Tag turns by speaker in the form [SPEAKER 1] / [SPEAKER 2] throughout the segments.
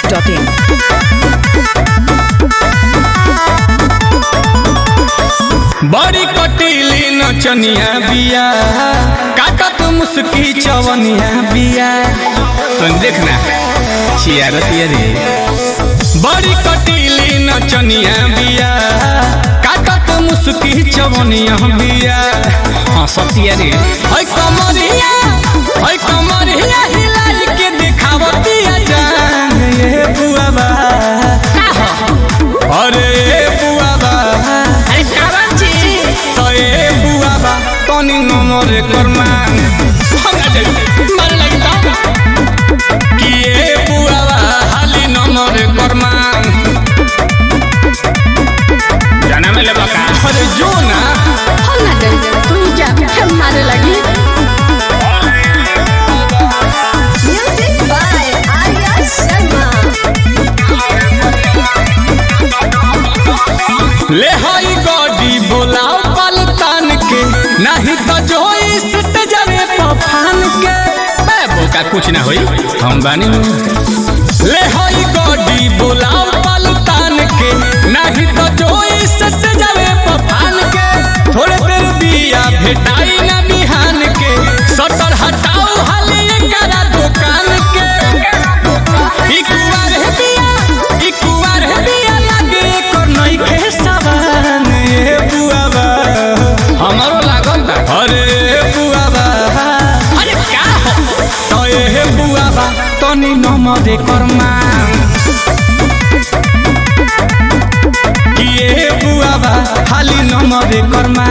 [SPEAKER 1] biharmasti.in
[SPEAKER 2] बड़ी कटीली नचनिया बिया काटत मुस्की चवनिया बिया तुम देखना छियारतिया रे बड़ी कटीली नचनिया बिया काटत मुस्की चवनिया बिया हाँ सतिया रे है कमरिया है कमरिया हिलाई के दिखावतिया जान ये बुआबा अरे ये बुआबा
[SPEAKER 3] अरे कारण छी
[SPEAKER 2] তো এ বুয়াবা তনি নমরে করমান মার লাগতা কি এ বুয়াবা হালি নমরে করমান জানা মেলে বাকা আরে जो ना
[SPEAKER 3] हम ना डर तू जा हम मारे लगी म्यूजिक बाय आर्या शर्मा
[SPEAKER 2] ले हाई गॉडी बोलाओ पलतान के नहीं तो जो इस सजरे पफान के मैं बोका कुछ ना होई हम बानी ले हाई गॉडी बोलाओ पलतान के नहीं तो जो इस सजरे पफान के थोड़े देर बिया भेटाई ना बिहान के सटर हटाओ हाले करा दुकान के ई कुवार है बिया ई कुवार है बिया लागे कर नई के सवान ए बुआबा हमारो लागल बा अरे बुआबा अरे का हो तो ए बुआबा तनी नमदे करमा कि ए बुआबा हाली नमदे करमा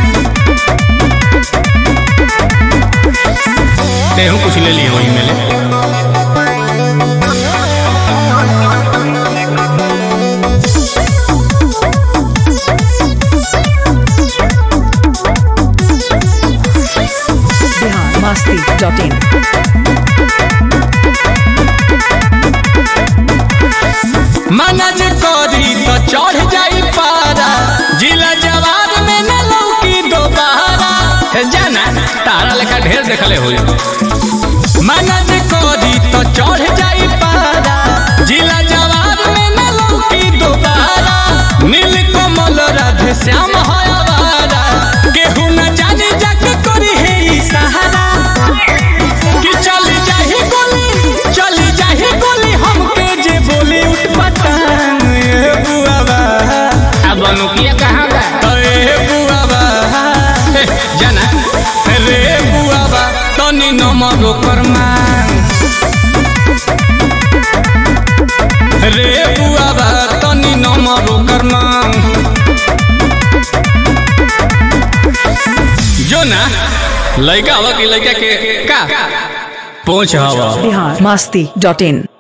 [SPEAKER 2] तेहू कुछ ले लियो वही मेले
[SPEAKER 1] biharmasti.in
[SPEAKER 2] मना जे करी तो चढ़ जाई पारा जिला जवाब में न लौकी दोबारा हे जाना तारा लेखा ढेर देखले हो मना जे करी तो चढ़ जाई पारा जिला जवाब में न लौकी दोबारा नील कमल राधे श्याम है आवारा केहू न जाने जाके करी है ई सहारा कि चली जाही गोली चली जाही गोली हमके जे बोली उठ पटांग ए बुआबा अब अनुकिया कहाँ बा ए बुआबा हे, जाना रे बुआबा तनी नमरो करमा रे बुआबा तनी नमरो करमा जो ना लड़का हवा की लड़का के का पहुंच हवा
[SPEAKER 1] biharmasti.in